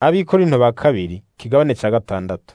Abikorinto ba kabiri kigabane ca gatandatu.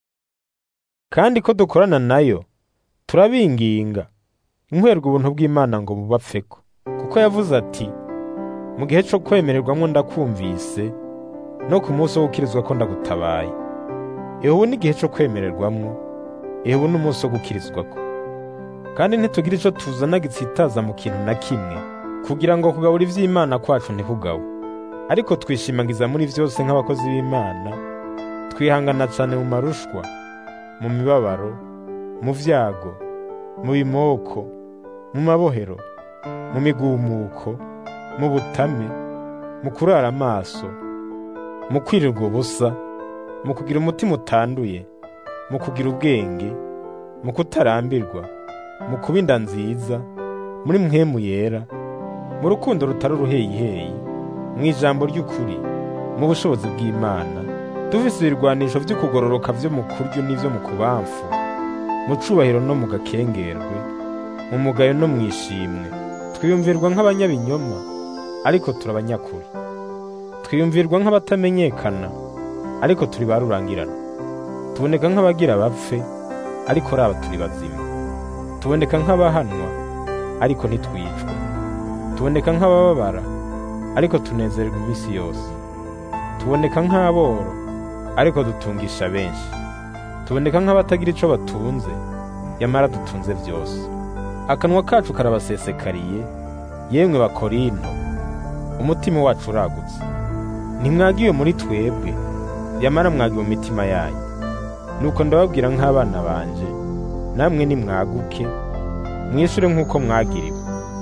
Kandi ko dukorana nayo turabinginga inkwerwa ubuntu bw'Imana ngo bubapfeko kuko yavuze ati mu gihe co kwemererwamwo ndakumvise no ku munsi wo gukirizwa ko ndagutabaye ehe ubu ni igihe co kwemererwamwo ehe ubu ni umunsi wo gukirizwako kandi ntitugira ico tuzana gitsitaza mu kintu na kimwe kugira ngo kugabura ivy'Imana kwacu ntikugawe ariko twishimagiza muri vyose nk'abakozi b'Imana twihangana cane mu marushwa mu mibabaro mu vyago mu bimoko mu mabohero mu migumuko mu butame mu kurara amaso mu kwirirwa ubusa mu kugira umutima utanduye mu kugira ubwenge mu kutarambirwa mu kuba inda nziza muri mpwemu yera mu rukundo rutari uruheyiheyi mu ijambo ry'ukuri mu bushobozi bw'Imana dufise ibirwanisho vy'ukugororoka vyo mu kuryo n'ivyo mu kubamfu mu cubahiro no mu gakengerwe mu mugayo no mu ishimwe twiyumvirwa nk'abanyabinyoma ariko turi abanyakuri twiyumvirwa nk'abatamenyekana ariko turi ba rurangirana tuboneka nk'abagira bapfe ariko raba turi bazima tuboneka nk'abahanwa ariko ntitwicwe tuboneka nk'abababara ariko tunezererwa iminsi yose tuboneka nk'aboro ariko dutungisha benshi tuboneka nk'abatagira ico batunze yamara dutunze vyose akanwa kacu karabasesekariye yemwe bakorinto umutima wacu uragutse ntimwagiwe muri twebwe yamara mwagiwe mu mitima yanyu nuko ndababwira nk'abana banje namwe nimwaguke mwishure nk'uko mwagiriwe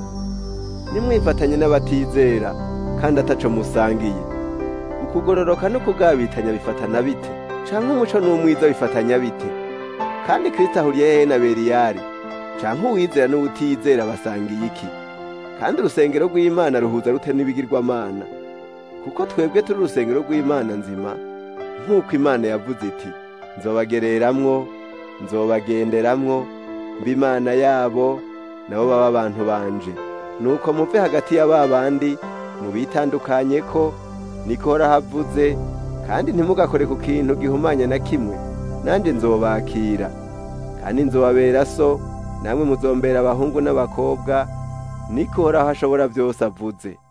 nimwifatanye n'abatizera kandi ataco musangiye ukugororoka no kugabitanya bifatana bite canke umuco n'umwiza bifatanya bite kandi kristo ahuriye hehe na beriyari canke uwizera n'uwutizera basangiye iki kandi urusengero rw'imana ruhuza rute n'ibigirwamana kuko twebwe turi urusengero rw'imana nzima nk'uko imana yavuze iti nzobagereramwo nzobagenderamwo mba imana yabo nabo baba abantu banje nuko muve hagati ya ba bandi mubitandukanye ko niko horahavuze kandi ntimugakore ku kintu gihumanya na kimwe nanje nzobakira kandi nzobabera so namwe muzombera abahungu n'abakobwa niko horaho ashobora byose avuze